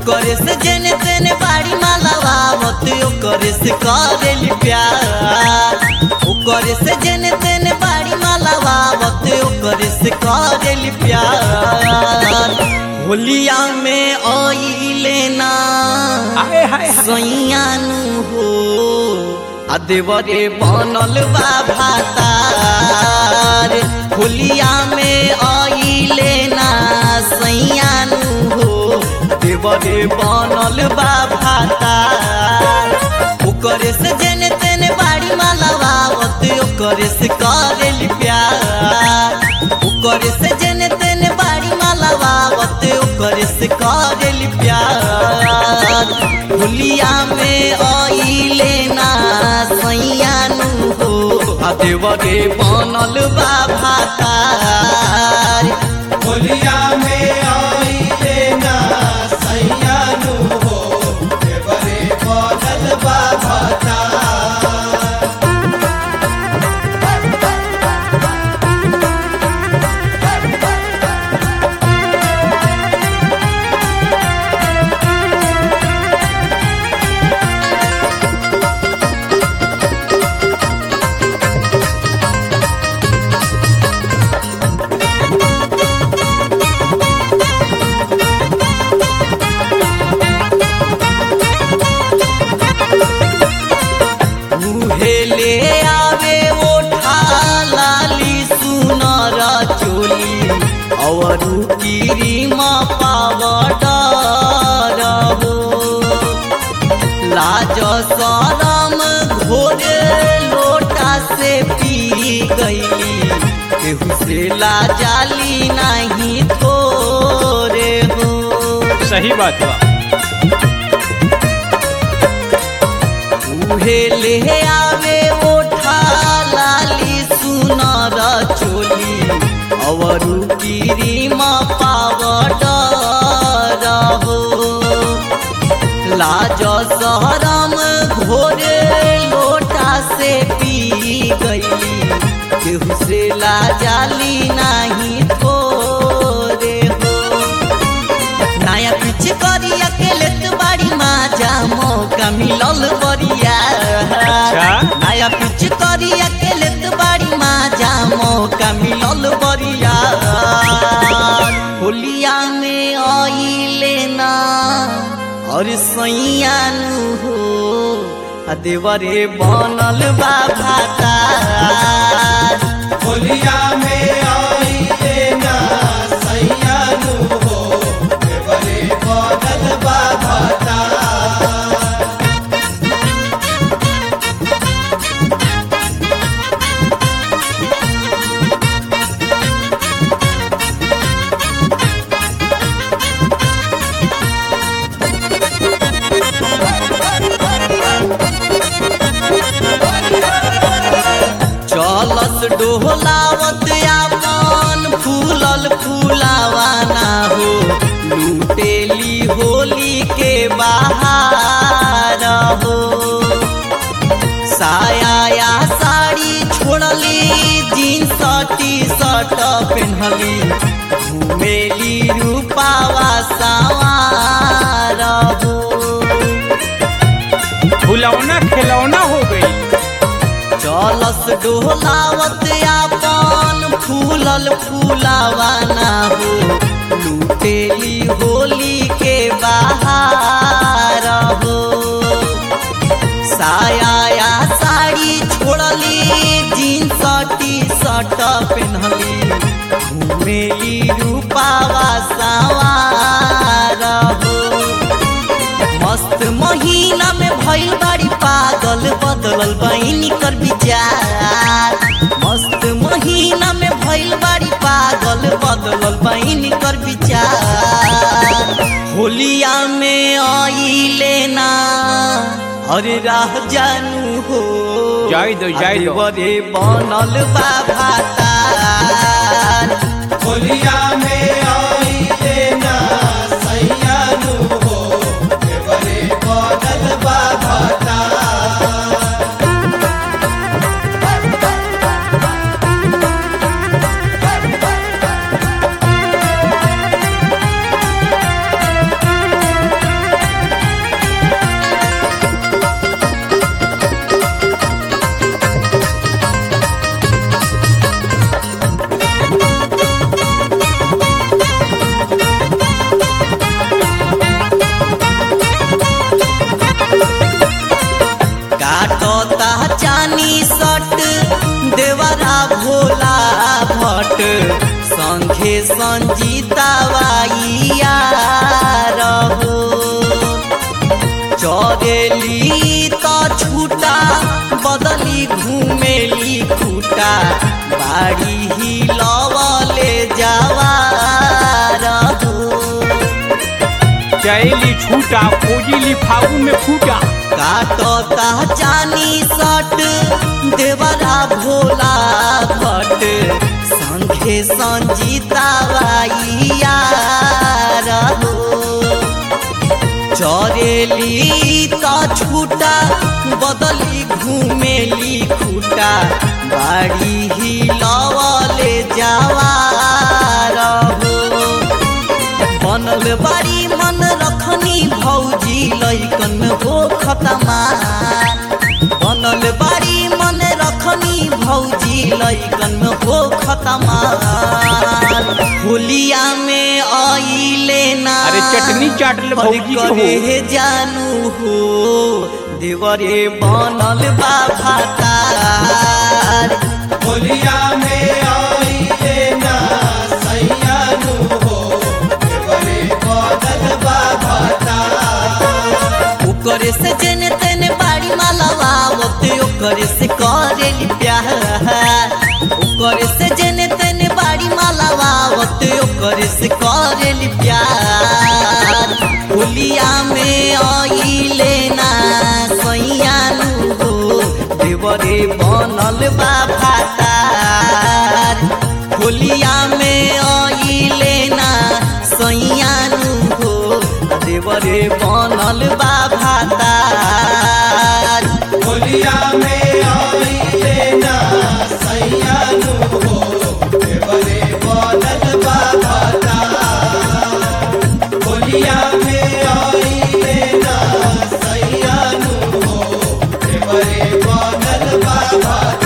ओकरे से जेने तेने बाड़ी मालावावत ओकरे से करेली प्यार ओकरे से जेने तेने बाड़ी मालावावत ओकरे से करेली प्यार होलिया में आइले ना हाय हाय हाय सैयानु हो आ देवरे बनल बा भातार होलिया में आइले ना सैयानु हो देवरे बनल बा भातार ओकरे से जेने तेने बाड़ी मालावावत ओकरे से करेली प्यार ओकरे से जेने तेने बाड़ी मालावावत ओकरे से करेली प्यार होलिया में आइले ना सैयानु हो आ देवरे बनल बा भातार होलिया में आइले ना सैयानु हो देवरे बदल बाबा मुहेले आवे ओठा लाली सुनर चोली और गिरिमा पावडर हो लाज सरम घोरे लोटा से पी गईली केहू से लाजाली नहीं थोरे हो सही बात बा उहे ले आवे ओठा लाली सुनर चोली अवरु गिरिमा पावडर हो लाज सहरम घोरे लोटा से पी गईली केहू से लाजाली नहीं थोरे हो नया पीछे करी अकेले तू बाड़ी माजा मौका मिलल बरिया अच्छा। नया पीछे करी अकेले तू बाड़ी माजा मौका मिलल बरिया होलिया में आइले ना और सैयानु हो आ देवरे बनल बा भातार होलिया में आइले ना सैयानु हो देवरे बदल बाबा चलस डोहलावत आपन फूलल फूलावाना हो लूटेली होली के बाहर हो साया या साड़ी छोड़ली जीन्स टी शर्ट पहनली घूमेली रूपावा सवार हो फुलौना खिलौना हो गई चलस डोलावत आपन फूलल फूलावाना हो लूटेली होली के बाहर हो साया या साड़ी छोड़ली जीन्स टी शर्ट पहनली घूमेली रूपावा सवार हो मस्त महीना में भइल बाड़ी पागल बदलल बहिनी कर विचार मस्त महीना में भइल बाड़ी पागल बदलल बहिनी कर विचार होलिया में आइले ना अरे राह जानू हो जाई दो, जाई दो। बरे बनल बा भातार होलिया में आइले ना सैयानु हो देवरे बदल बाबा होलिया काटता चानी सट देवरा भोला भट संघे संजीता बाइया रहो चरेली त छूटा बदली घुमेली खूटा बाड़ी ही लवले जावा रहो चैली छूटा खोजिली फागुन में फूटा काटता चानी सट देवरा भोला भट संघे संजीता बाइया रहो चरेली त छूटा बदली घुमेली खूटा बाड़ी ही लवले जावा रहो बनल बाड़ी मन रखनी भौजी लैकन हो खतमा बनल बाड़ी मन रखनी भौजी लैकन हो खतमा होलिया में आइले ना अरे चटनी चाट ले भौजी के हो। करे जानू हो देवरे बनल बा भातार होलिया में आई लेना सैया नु हो देवरे बदल बाबा ओकरे से जेने तेने बाड़ी मालवावत ओकरे से करेली प्यार ओकरे से जेने तेने बाड़ी मालवावत ओकरे से करेली प्यार होलिया में आइले ना सैयानु हो देवरे बनल बा भातार होलिया में आइले ना सैयानु हो देवरे बनल बा भातार होलिया में आई लेना सैया नु हो देवरे बदल बाबा होलिया में आई लेना सैया नु हो देवरे बदल बाबा